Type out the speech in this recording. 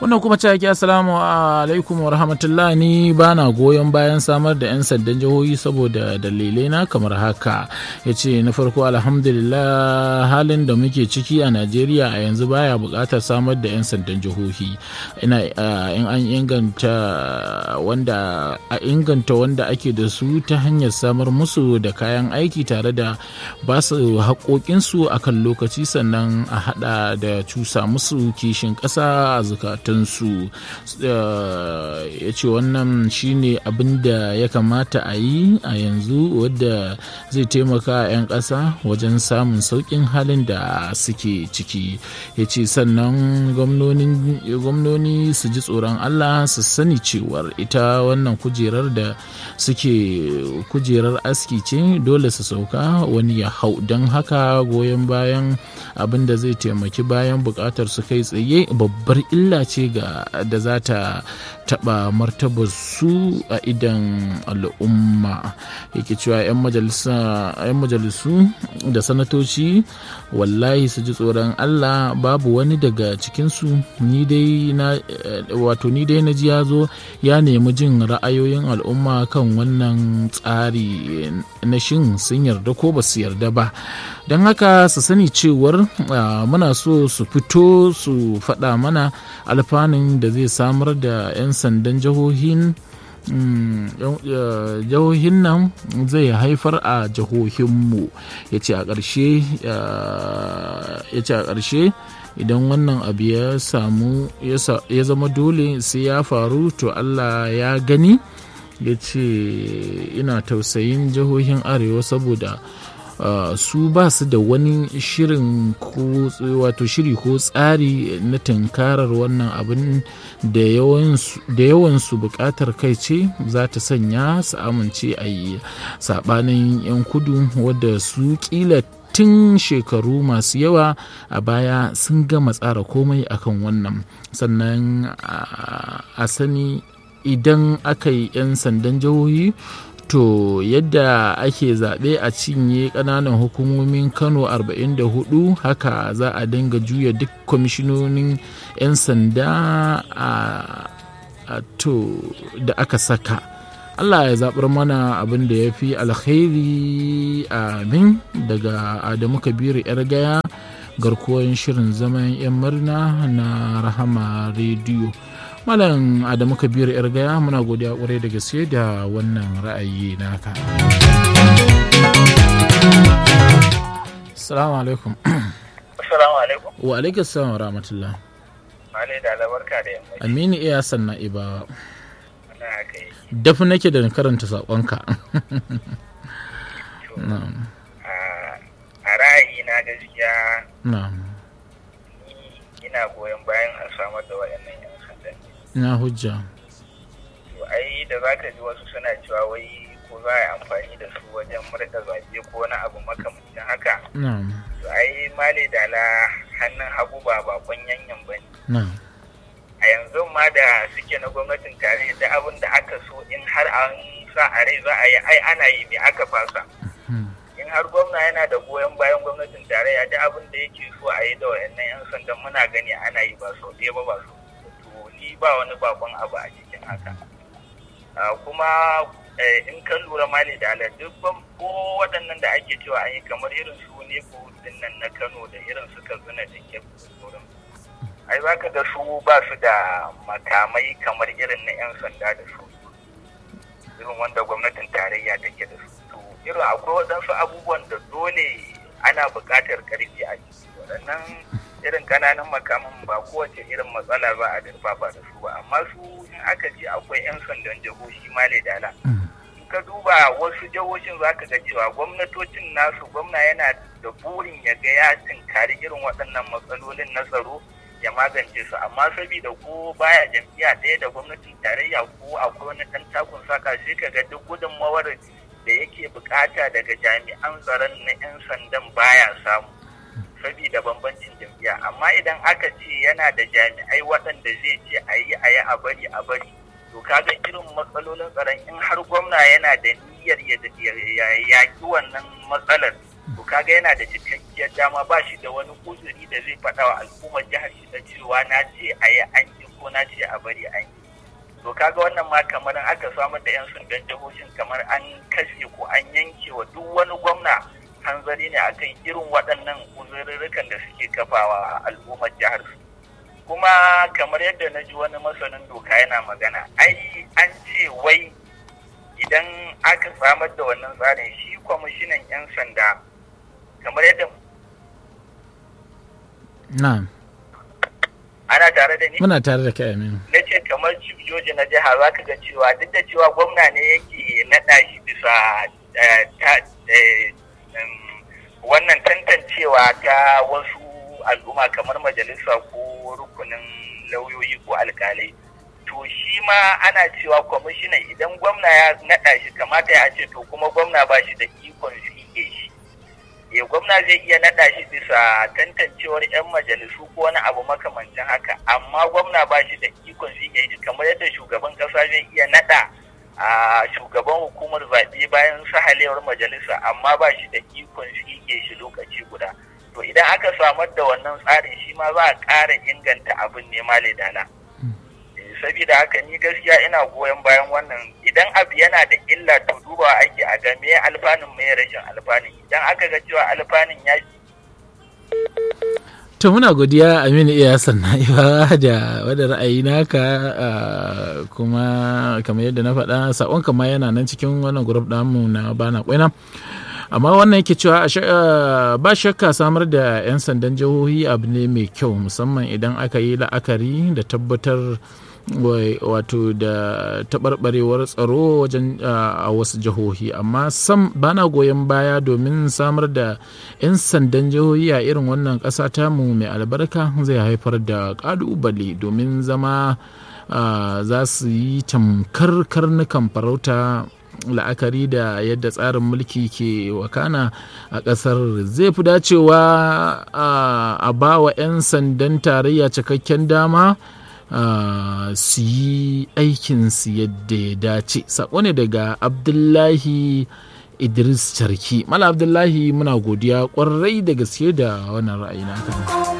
wannan kuma ce ake assalamu alaikum wa rahmatullah ni ba na goyon bayan samar da 'yan sandan jihohi saboda dalilai na kamar haka ya ce na farko alhamdulillah halin da muke ciki a najeriya a yanzu baya buƙatar samar da 'yan sandan jihohi ina in an inganta wanda a inganta wanda ake da su ta hanyar samar musu da kayan aiki tare da ba su haƙoƙinsu a kan lokaci sannan a haɗa da cusa musu kishin ƙasa a zukatansu ya ce wannan shine abin da ya kamata a yi a yanzu wadda zai taimaka 'yan ƙasa wajen samun sauƙin halin da suke ciki ya ce sannan gwamnoni su ji tsoron allah su sani cewar ita wannan kujerar da suke kujerar aski ce dole su sauka wani ya hau don haka goyon bayan abin da zai taimaki bayan bukatar su kai tsaye babbar illa ce ga da za ta taba martabar su a idan al'umma yake cewa 'yan majalisu da sanatoci wallahi su ji tsoron allah babu wani daga cikinsu ni dai na wato ni dai na ji ya zo ya nemi jin ra'ayoyin al'umma kan wannan tsari na shin sun yarda ko ba su yarda ba don haka su sani cewar muna so su fito su faɗa mana alfanun da zai samar da 'yan sandan jihohin jihohin nan zai haifar a jihohinmu ya ce a ƙarshe ya ce a ƙarshe idan wannan abu ya samu ya zama dole sai ya faru to allah ya gani ya ce ina tausayin jihohin arewa saboda Uh, su ba su da wani shirin ko wato shiri ko tsari na tunkarar wannan abin da yawansu bukatar kai ce za ta sanya su amince a yi sabanin 'yan kudu wadda su kila tun shekaru masu yawa a baya sun gama tsara komai akan wannan sannan uh, a sani idan aka yi 'yan sandan jihohi to yadda ake zaɓe a cinye ƙananan hukumomin kano 44 haka za a dinga juya duk kwamishinonin 'yan sanda a to da aka saka allah ya zaɓar mana abin da ya fi alkhairi amin daga adamu kabiru 'yar gaya garkuwar shirin zaman 'yan murna na rahama rediyo Malam Adamu Kabiru yar gaya muna godiya kwarai da gaske da wannan ra'ayi naka. Assalamu alaikum. Assalamu alaikum. Wa alaikum assalam wa rahmatullah. Mane da albarka da yamma. Aminu iya sanna ibawa. Wannan haka yi. Dafi nake da karanta saƙonka. A ra'ayi na gaskiya Na'am. ina goyon bayan a samar da waɗannan 'yan sandan. Na hujja. To ai da za ka ji wasu suna cewa wai ko za a yi amfani da su wajen murɗa zaɓe ko wani abu makamancin haka. Na'am. To ai male dala hannun hagu ba bakon yanyan ba ne. Na'am. A yanzu ma da suke na gwamnatin tare da abin da aka so in har an sa a rai za a yi ai ana yi me aka fasa. in har gwamna yana da goyon bayan gwamnatin tarayya da abin da yake so a yi da wayannan 'yan sandan muna gani ana yi ba sau ɗaya ba ba sau to ni ba wani bakon abu a cikin haka kuma in ka lura mali da ala duk ko waɗannan da ake cewa an yi kamar irin su ne ko nan na kano da irin su kaduna da ke wurin ai za ka ga su ba su da makamai kamar irin na 'yan sanda da su irin wanda gwamnatin tarayya take da su irin akwai waɗansu abubuwan da dole ana buƙatar ƙarfi a ciki waɗannan irin ƙananan makaman ba kowace irin matsala ba a dirfafa da su ba amma su in aka ce akwai 'yan sandan jihohi male dala in ka duba wasu jihohin za ka ga cewa gwamnatocin nasu gwamna yana da burin ya ga ya tinkari irin waɗannan matsalolin na tsaro ya magance su amma saboda ko baya jam'iyya ɗaya da gwamnatin tarayya ko akwai wani ɗan takun saka sai ka ga duk gudunmawar da yake bukata daga jami'an tsaron na 'yan sandan baya samu saboda bambancin jam'iyya amma idan aka ce yana da jami'ai waɗanda zai ce a yi a yi a bari a bari to kaga irin matsalolin tsaron in har gwamna yana da niyyar ya yaki wannan matsalar to kaga yana da cikakkiyar dama ba shi da wani uzuri da zai faɗa wa al'ummar jihar shi da cewa na ce a yi an yi ko na ce a bari an yi to kaga wannan ma kamar aka samar da 'yan sandan jihohin kamar an kashe ko an yanke wa duk wani gwamna hanzari ne akan irin waɗannan uzurrukan da suke kafawa al'ummar jihar su kuma kamar yadda na ji wani masanin doka yana magana ai an ce wai idan aka samar da wannan tsarin shi kwamishinan 'yan sanda kamar yadda na'am ana tare da ni muna tare da kai aminu na ce kamar chief joji na jiha za ka ga cewa duk da cewa gwamna ne yake naɗa shi bisa wannan tantancewa ta wasu al'umma kamar majalisa ko rukunin lauyoyi ko alkalai to shi ma ana cewa kwamishinan idan gwamna ya naɗa shi kamata ya ce to kuma gwamna ba shi da ikon tsige shi ya gwamna zai iya naɗa shi bisa tantancewar 'yan majalisu ko wani abu makamancin haka amma gwamna ba shi da ikon tsige shi kamar yadda shugaban ƙasa zai iya naɗa a shugaban hukumar zaɓe bayan sahalewar majalisa amma ba shi da ikon tsige shi lokaci guda to idan aka samar da wannan tsarin shi ma za a ƙara inganta abin ne dala. saboda haka ni gaskiya ina goyon bayan wannan idan abu yana da illa to dubawa ake a ga me alfanun me rashin alfanun idan aka ga cewa alfanun ya to muna godiya aminu iya sannan iba da wadda ra'ayi naka kuma kamar yadda na faɗa sakon kama yana nan cikin wannan grup namu na bana kwaina amma wannan yake cewa ba shakka samar da 'yan sandan jihohi abu ne mai kyau musamman idan aka yi la'akari da tabbatar wato da taɓarɓarewar tsaro wajen a wasu jihohi amma sam bana goyon baya domin samar da 'yan sandan jihohi a irin wannan ƙasa tamu mai albarka zai haifar da ƙalubale domin zama za su yi tamkar karnukan farauta la'akari da yadda tsarin mulki ke wakana a ƙasar zai fi dacewa a ba wa 'yan sandan tarayya cikakken dama Uh, su yi aikinsu yadda ya dace sako ne daga abdullahi idris charki mala abdullahi muna godiya kwarai da gaske da wannan ra'ayi naka